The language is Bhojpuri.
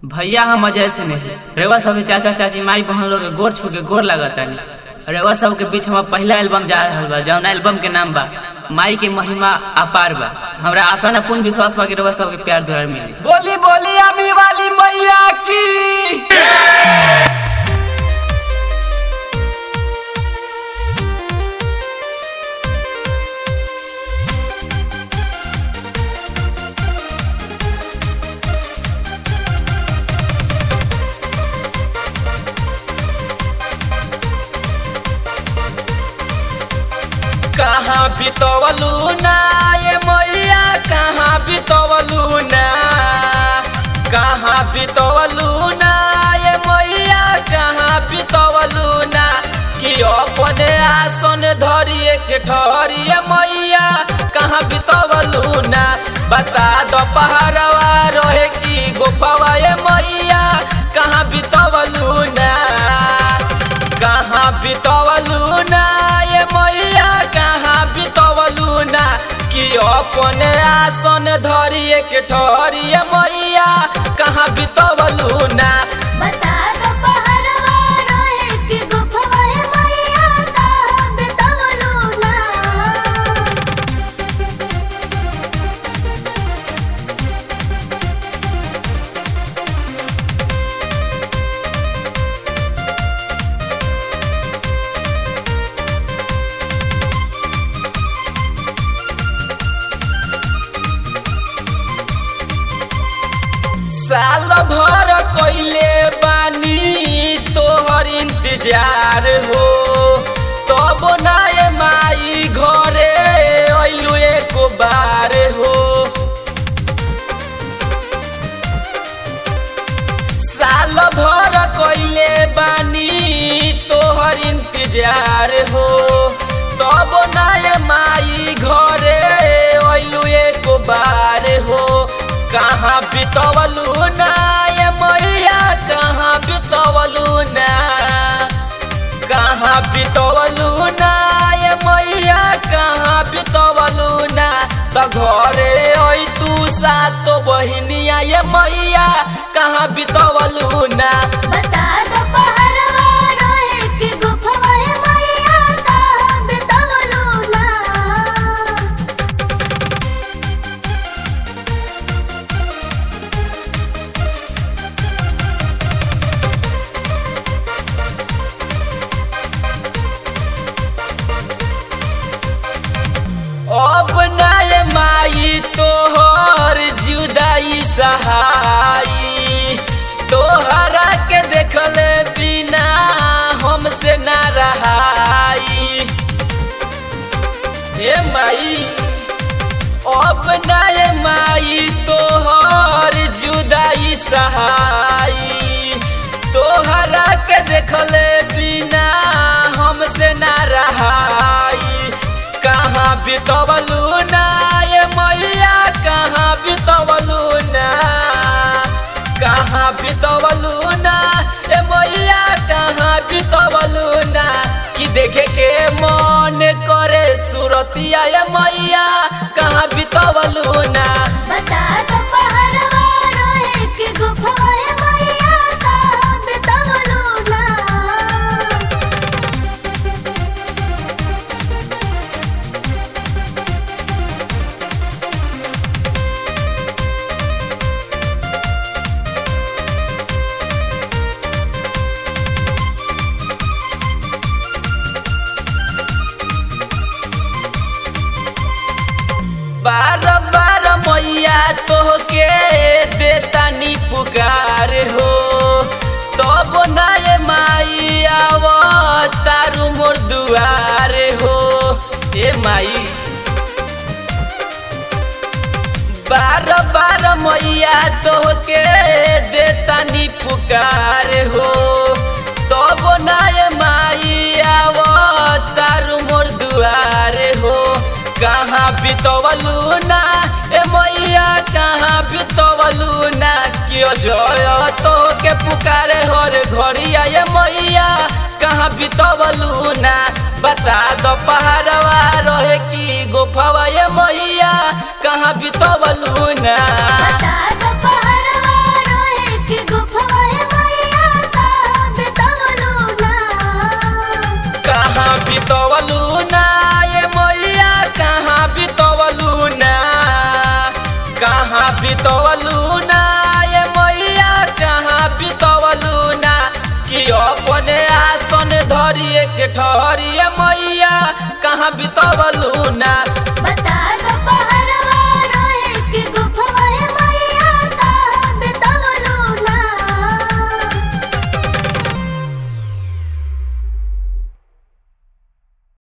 भैया हम अजय से नहीं रेवा सब के चाचा चाची माई बहन लोग के गोर छू के गोर लगतानी रेवा सब के बीच हमार पहला एल्बम जा रहल बा जौन एल्बम के नाम बा माई के महिमा अपार बा हमरा आशा न पूर्ण विश्वास बा कि रेवा सब के प्यार दुलार मिली बोली बोली अमी वाली मैया की कहाँ बितवलू ना ये मैया कहाँ बितवलू ना कहाँ बितवलू ना ये मैया कहाँ बितवलू ना कि अपने आसन धरिए के ठहरिए मैया कहाँ बितवलू ना बता दो पहाड़वा रहे की गुफावा ये मैया कहाँ बितवलू ना कहाँ बितवलू ना ये मैया कहाँ बितवलू ना कि अपने आसन धरिए के ठहरिए मैया कहाँ बितवलू ना बता दो पहरवा रोए कि गुफवा है मैया कहाँ बितवलू ना साल भर कैले बानी तोहर इंतजार हो तब नाय माई घरे अइलू एक बार हो साल भर कैले बानी तोहर इंतजार हो तब नाय माई घरे अइलू एक बार हो कहाँ बितवलू ना ये मैया कहाँ बितवलू ना कहाँ बितवलू ना ये मैया कहाँ बितवलू ना त घरे आई तू सातो बहिनिया ये मैया कहाँ बितवलू ना बता दो पहरवा रोए कि गुफवा है मैया कहाँ बितवलू ना अब नाय माई तोहर जुदाई सहाई तोहरा के देखले बिना हमसे ना रहाई हे माई अब नाय माई तोहर जुदाई सहाई तोहरा के देखले बिना हमसे ना रहाई कहाँ बितवलू ना ये मैया कहाँ बितवलू ना कहाँ बितवलू ना ये मैया कहाँ बितवलू ना कि देखे के मन करे सुरतिया ये मैया कहाँ बितवलू ना बता दो पहरवा रोए कि गुफवा है मैया कहाँ बितवलू ना बार बार मैया तोहके देतानी पुकार हो तब नाय माई आव तारू मोर दुआर हो ए माई बार बार मैया तोहके देतानी पुकार हो तब नाय माई आव तारू मोर दुआर हो कहाँ बितवलू ना ए मैया कहाँ बितवलू ना क्यों जय तो के पुकारे हर घड़िया ये मैया कहाँ बितवलू ना बता दो पहाड़वा रहे की गुफावा ये मैया कहाँ बितवलू ना बता दो पहरवा रोए कि अपने आसन धरिए के ठहरिए मैया कहाँ बितवलू ना बता